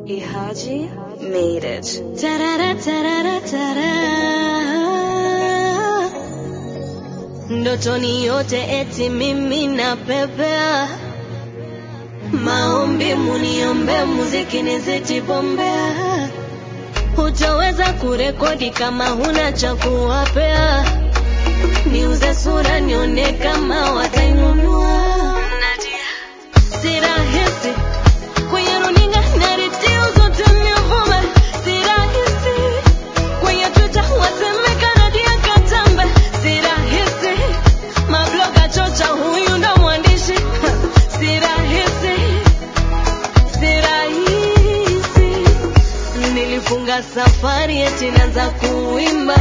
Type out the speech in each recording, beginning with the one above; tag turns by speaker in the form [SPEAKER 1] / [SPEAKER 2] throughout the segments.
[SPEAKER 1] Ihaji made it.
[SPEAKER 2] Tarara, tarara, tara. Ndotoni yote eti mimi napepea, maombi muniombe, muziki niziti bombea. Hutaweza kurekodi kama huna cha kuwapea, niuze sura nione kama watainunua. Si rahisi kwenye runinga na redio zote nivume, si rahisi kwenye Twitter wasemeka Nadia Katambe, si rahisi mabloga chocha, huyu ndo mwandishi si rahisi, si rahisi. Nilifunga safari eti naanza kuimba,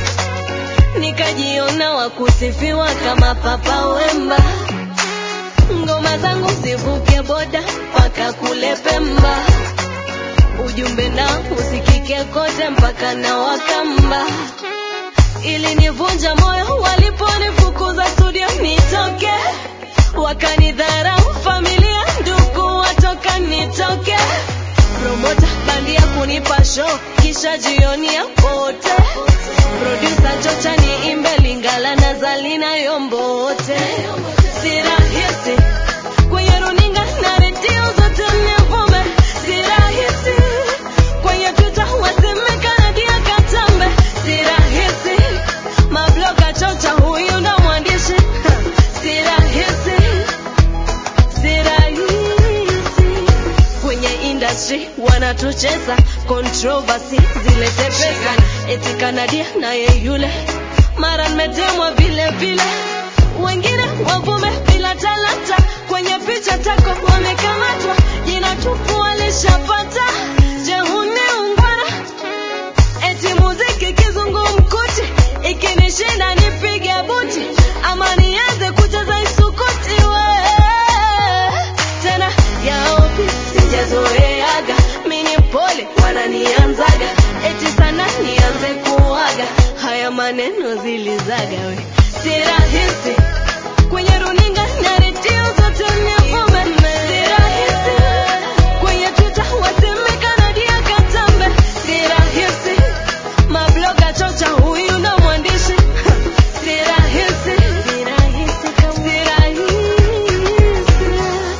[SPEAKER 2] nikajiona wakusifiwa kama Papa Wemba ngoma zangu zivuke boda mpaka kule Pemba, ujumbe na usikike kote mpaka na Wakamba. Ilinivunja moyo waliponifukuza studio nitoke, wakanidharau familia, ndugu watoka nitoke, promota bandia kunipa show kisha jioni ya pote, producer chocha niimbe Lingala na Zalina Yombote si rahisi kwenye runinga na redio zote nivume, si rahisi kwenye Twitter wasemeka Nadia Katambe, si rahisi mabloga chocha, huyu ndo mwandishi si rahisi, si rahisi kwenye industry wanatucheza controversy zilete pesa, eti Kanadia naye yule mara nimetemwa vile vile wengine wavume bila talanta, kwenye picha tako wamekamatwa, jina tupu walishapata. Je, huni ungwana? Eti muziki kizungumkuti, ikinishinda nipige buti, ama nianze kucheza isukuti we tena yaopi sijazoeaga, mini pole wananianzaga, eti sana nianze kuaga, haya maneno zilizaga we, si rahisi kwenye runinga na redio zote nivume, si rahisi kwenye Twitter wasemeka Nadia Katambe, si rahisi mabloga chocha, huyu ndo mwandishi si rahisi, si rahisi, si rahisi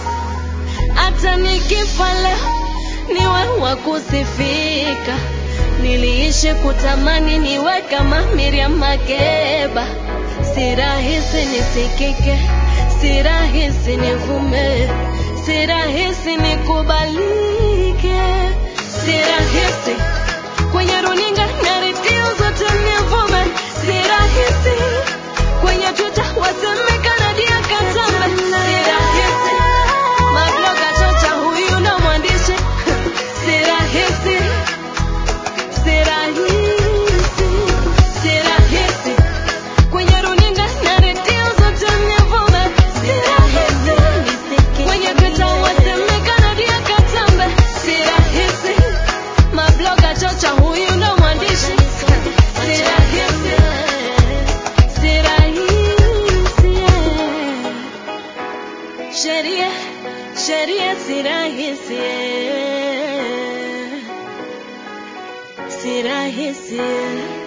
[SPEAKER 2] hata nikifa leo niwe wa kusifika. Niliishi kutamani niwe kama Miriam Makeba, si rahisi nisikike, si rahisi nivume, si rahisi nikubalike, si rahisi kwenye runinga na redio zote nivume, si rahisi kwenye Twitter wasemeka Nadia Katambe, si rahisi mabloga chocha, huyu ndo mwandishi si rahisi, si rahisi, si rahisi kwenye runinga na redio zote nivume, si rahisi kwenye Twitter wasemeka Nadia Katambe, si rahisi mabloga chocha, huyu ndo mwandishi si rahisi, si rahisi sheria sheria si rahisi si rahisi